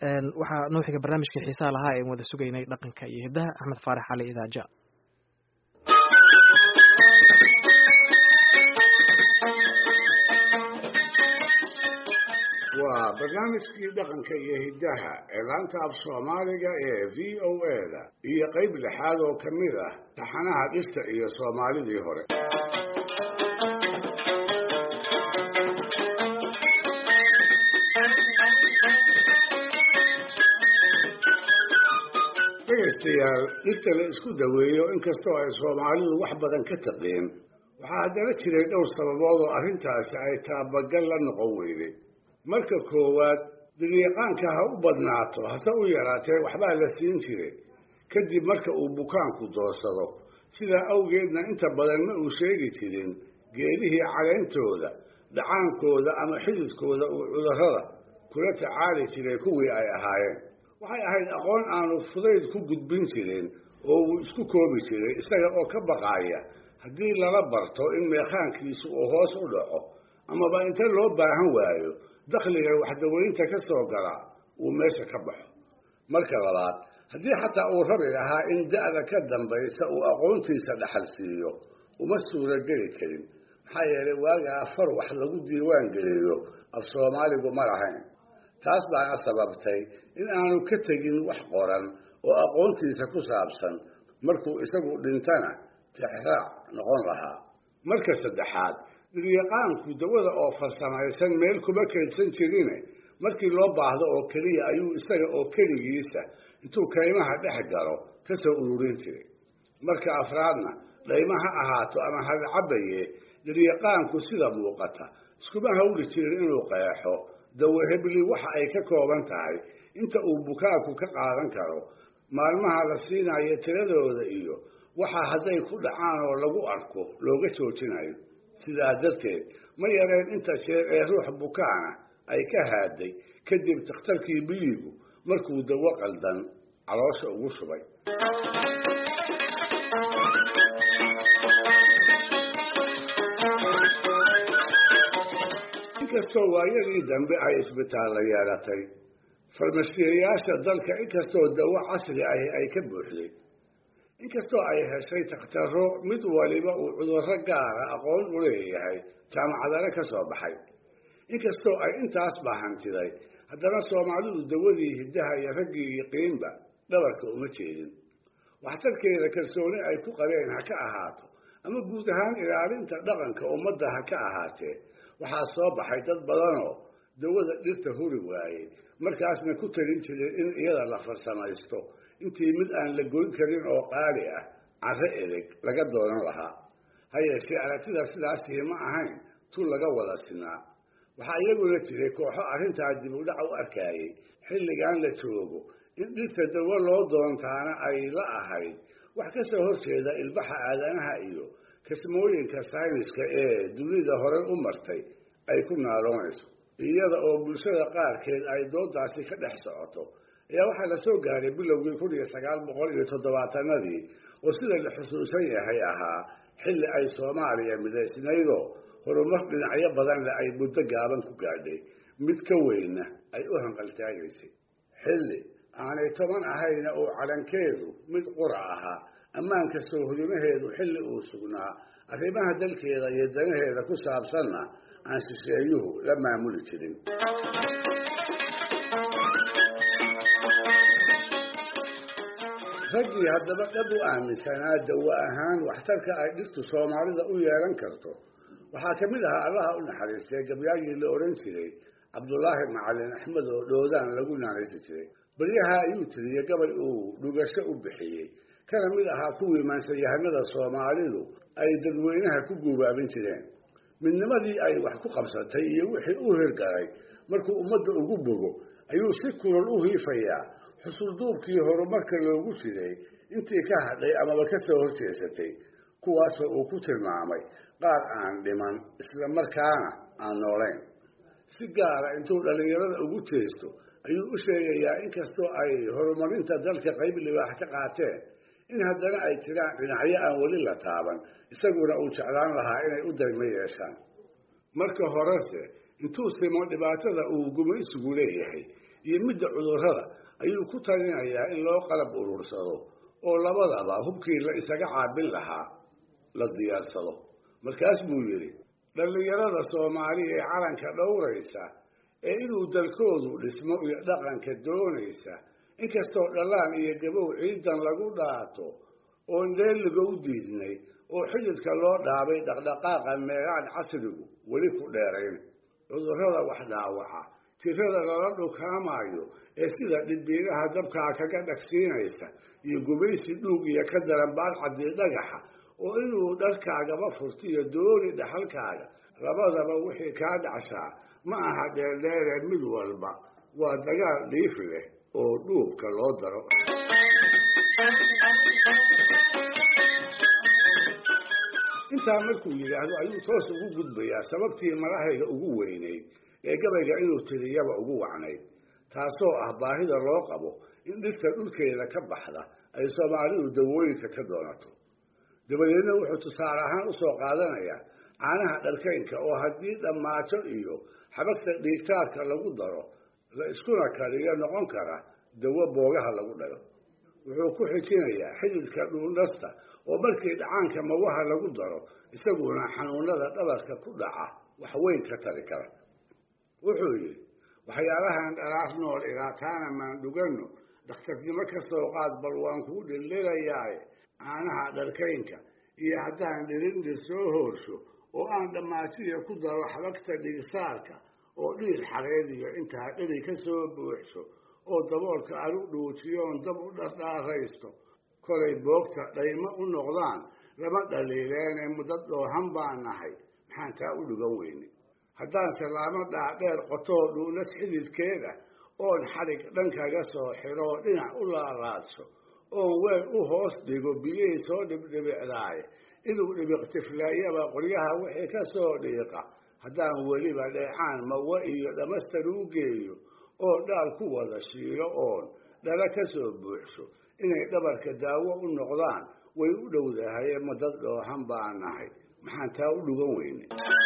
waxaa noo xiga barnaamijkii xiisaha lahaa een wada sugaynay dhaqanka iyo hiddaha axmed faarax cali idaaja waa barnaamijkii dhaqanka iyo hiddaha ee laanta af soomaaliga ee v o a da iyo qayb lixaad oo ka mid ah taxanaha dhirta iyo soomaalidii hore dhegaystayaal dhirta la isku daweeyo inkastoo ay soomaalidu wax badan ka taqeen waxaa haddana jiray dhowr sababood oo arrintaasi ay taabagal la noqon weyday marka koowaad dilyaqaanka ha u badnaato hase u yaraatee waxbaa la siin jiray kadib marka uu bukaanku doorsado sidaa awgeedna inta badan ma uu sheegi jirin geedihii caleyntooda dhacaankooda ama xididkooda uu cudurrada kula tacaali jiray kuwii ay ahaayeen waxay ahayd aqoon aanu fudayd ku gudbin jirin oo uu isku koobi jiray isaga oo ka baqaaya haddii lala barto in meekhaankiisu uu hoos u dhaco amaba inta loo baahan waayo dakhliga waxdaweynta ka soo gala uu meesha ka baxo marka labaad haddii xataa uu rabi lahaa in da'da ka dambaysa uu aqoontiisa dhaxal siiyo uma suurageli karin maxaa yeelay waagaa afar wax lagu diiwaan geliyo af soomaaligu ma lahayn taas baana sababtay in aanu ka tegin wax qoran oo aqoontiisa ku saabsan markuu isagu dhintana tixraac noqon lahaa marka saddexaad dilyaqaanku dawada oo farsamaysan meel kuma kaydsan jirine markii loo baahdo oo keliya ayuu isaga oo keligiisa intuu kaymaha dhex galo ka soo ururin jiray marka afraadna dhayma ha ahaato ama hadcabaye dilyaqaanku sida muuqata iskuma hawli jirin inuu qeexo dawahebli waxa ay ka kooban tahay inta uu bukaanku ka qaadan karo maalmaha la siinayo tiradooda iyo waxa hadday ku dhacaan oo lagu arko looga joojinayo sidaa darteed ma yareen inta jeer ee ruux bukaana ay ka haaday kadib takhtarkii biligu markuu dawo qaldan caloosha ugu shubay inkastoo waayadii dambe ay isbitaalla yeelatay farmashiyayaasha dalka inkastoo dawo casri ahi ay ka buuxday inkastoo ay heshay takhtaro mid waliba uu cudurro gaara aqoon u leeyahay jaamacadana ka soo baxay inkastoo ay intaas bahantiday haddana soomaalidu dawadii hiddaha iyo raggii yiqiinba dhabarka uma jeedin waxtarkeeda kalsooni ay ku qabeen ha ka ahaato ama guud ahaan ilaalinta dhaqanka ummadda ha ka ahaatee waxaa soo baxay dad badanoo dawada dhirta huri waayey markaasna ku talin jireen in iyada la farsamaysto intii mid aan la goyn karin oo qaali ah carro edeg laga doonan lahaa ha yeeshee aragtida sidaasii ma ahayn tu laga wada sinaa waxaa iyaguna jiray kooxo arrintaa dib u dhac u arkaayey xilligan la joogo in dhirta dawo loo doontaana ay la ahayd wax ka soo horjeeda ilbaxa aadanaha iyo kasmooyinka sayniska ee dunida horey u martay ay ku naaloonayso iyada oo bulshada qaarkeed ay doodaasi ka dhex socoto ayaa waxaa la soo gaaray bilowgii kun iyo sagaal boqol iyo toddobaatanadii oo sida la xusuusan yahay ahaa xilli ay soomaaliya midaysnaydoo horumar dhinacyo badanle ay muddo gaaban ku gaadhay mid ka weynna ay u hanqaltaagaysay xilli aanay toban ahayna uu calankeedu mid qura ahaa ammaanka soo hodumaheedu xilli uu sugnaa arrimaha dalkeeda iyo danaheeda ku saabsanna aan shisheeyuhu la maamuli jirin raggii haddaba dhab u aaminsanaa dawo ahaan waxtarka ay dhirtu soomaalida u yeelan karto waxaa ka mid ahaa allaha u naxariistay gabyaagii la odhan jiray cabdulaahi macalin axmed oo dhoodaan lagu naanaysi jiray baryaha ayuu tiriyey gabay uu dhugasho u bixiyey kana mid ahaa kuwii maansayahanada soomaalidu ay dadweynaha ku guubaabin jireen midnimadii ay wax ku qabsatay iyo wixii u hirgalay markuu ummadda ugu bogo ayuu si kulal u hiifayaa xusulduubkii horumarka loogu jiray intii ka hadhay amaba ka soo horjeesatay kuwaasoo uu ku tilmaamay qaar aan dhiman isla markaana aan noolayn si gaara intuu dhallinyarada ugu jeesto ayuu u sheegayaa inkastoo ay horumarinta dalka qayb libaax ka qaateen in haddana ay jiraan dhinacyo aan weli la taaban isaguna uu jeclaan lahaa inay u daymo yeeshaan marka horese intuu simo dhibaatada uu gumaysigu leeyahay iyo midda cudurrada ayuu ku talinayaa in loo qalab urursado oo labadaba hubkii la isaga caabin lahaa la diyaarsado markaas buu yidhi dhallinyarada soomaaliya ee calanka dhowraysa ee inuu dalkoodu dhismo iyo dhaqanka doonaysa inkastoo dhallaan iyo gabow ciidan lagu dhaato oon dheeliga u diidnay oo xididka loo dhaabay dhaqdhaqaaqa meegaan casrigu weli ku dheerayn cudurrada wax dhaawaca tirada lala dhukaamayo ee sida dhibiiraha dabkaa kaga dhagsiinaysa iyo gumaysi dhuug iyo ka daran baadcadii dhagaxa oo inuu dharkaagaba furtiyo dooni dhaxalkaaga labadaba wixii kaa dhacshaa ma aha dheerdheere mid walba waa dagaal dhiif leh oo dhuubka loo daro intaa markuu yidhaahdo ayuu toos ugu gudbayaa sababtii malahayga ugu weynayd ee gabayga inuu tiriyaba ugu wacnayd taasoo ah baahida loo qabo in dhirta dhulkeeda ka baxda ay soomaalidu dawooyinka ka doonato dabadeedna wuxuu tusaale ahaan usoo qaadanayaa caanaha dharkaynka oo haddii dhammaajo iyo xabagta dhiigtaarka lagu daro la iskuna kariyo noqon kara dawo boogaha lagu dhayo wuxuu ku xijinayaa xididka dhuundhasta oo markii dhacaanka mawaha lagu daro isaguna xanuunada dhabarka ku dhaca wax weyn ka tari kara wuxuu yidhi waxyaalahan dhalaar nool ilaataana maan dhuganno dhakhtarnimo ka soo qaad bal waan kuu dhildhilayaaye caanaha dharkaynka iyo haddaan dhirindhir soo hoorsho oo aan dhammaajiya ku daro xabagta dhigsaarka oo dhiir xareediyo intaa dheri ka soo buuxso oo daboolka alu dhuujiyoon dab u dhardhaaraysto kolay boogta dhaymo u noqdaan lama dhaliileene muddo dhoohan baan nahay maxaan taa u dhugan weyne haddaan tallaamo dhaadheer qotoo dhuunas xididkeeda oon xadhig dhankaga soo xiroo dhinac u laalaadso oon weel u hoos dhigo biyey soo dhibdhibicdaaye inuu dhibiqtiflaayaba qoryaha wixii ka soo dhiiqa haddaan weliba dheecaan mawa iyo dhammastar u geeyo oo dhaal ku wada shiilo oon dhala ka soo buuxso inay dhabarka daawo u noqdaan way u dhowdahaye madad dhoohan baan nahay maxaan taa u dhugan weyne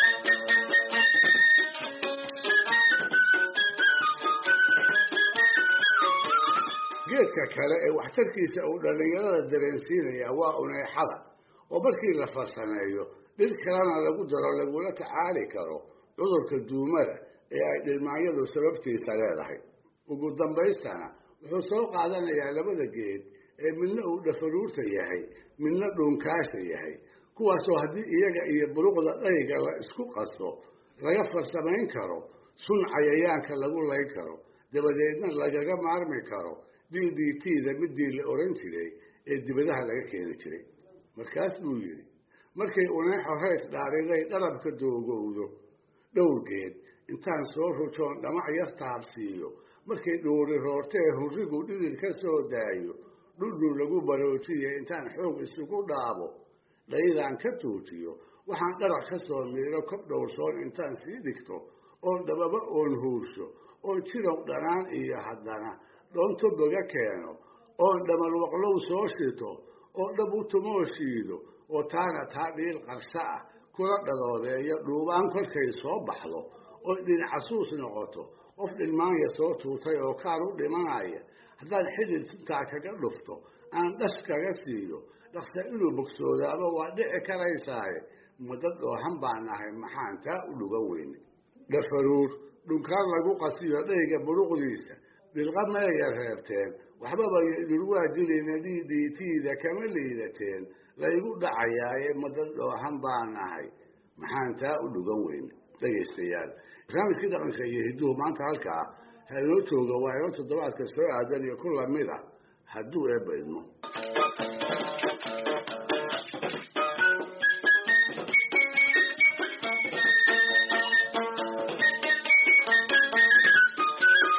geedka kale ee waxtarkiisa uu dhallinyarada dareensiinaya waa uneexada oo markii la farsameeyo dhir kalena lagu daro lagula tacaali karo cudurka duumada ee ay dhilmaanyadu sababtiisa leedahay ugu dambaystana wuxuu soo qaadanayaa labada geed ee midna uu dhafaruurta yahay midna dhuunkaasha yahay kuwaasoo haddii iyaga iyo buruqda dhayga la isku qaso laga farsamayn karo sun cayayaanka lagu layn karo dabadeedna lagaga maarmi karo d d t-da midii la oran jiray ee dibadaha laga keeni jiray markaas buu yidhi markay uneexo rays dhaariday dharabka doogowdo dhowrgeed intaan soo rujoon dhamac yar taabsiiyo markay dhuuri roortee hurrigu dhidid ka soo daayo dhudhul lagu baroojiye intaan xoog isugu dhaabo dhaydaan ka tuujiyo waxaan dharac ka soo miiro kob dhowrsoon intaan sii dhigto oon dhababa oon huursho oon jirow dhanaan iyo haddana dhoonto boga keeno oon dhamalwaqlow soo shito oo dhab u tumoo shiido oo taana taa dhiil qarsho ah kula dhadoodeeyo dhuubaan kolkay soo baxdo oo dhinacasuus noqoto qof dhilmaanya soo tuutay oo kaan u dhimanaya haddaan xidid sintaa kaga dhufto aan dhash kaga siiyo dhaqsa inuu bogsoodaaba waa dhici karaysaaye madad dhoohan baan nahay maxaan taa u dhugan weyne dhafaruur dhunkaan lagu qasiyo dhayga buruqdiisa dhilqa meeya reebteen waxbaba dhurwaa dilina d d t-da kama liidateen laygu dhacayaaye madad dhoohan baan nahay maxaan taa u dhugan weyne dhegaystayaal barnaamijkii dhaqanka iyo hidduhu maanta halkaa ha inoo jooga waa inoo toddobaadka soo aadan iyo ku lamid a hadduu eebba idmo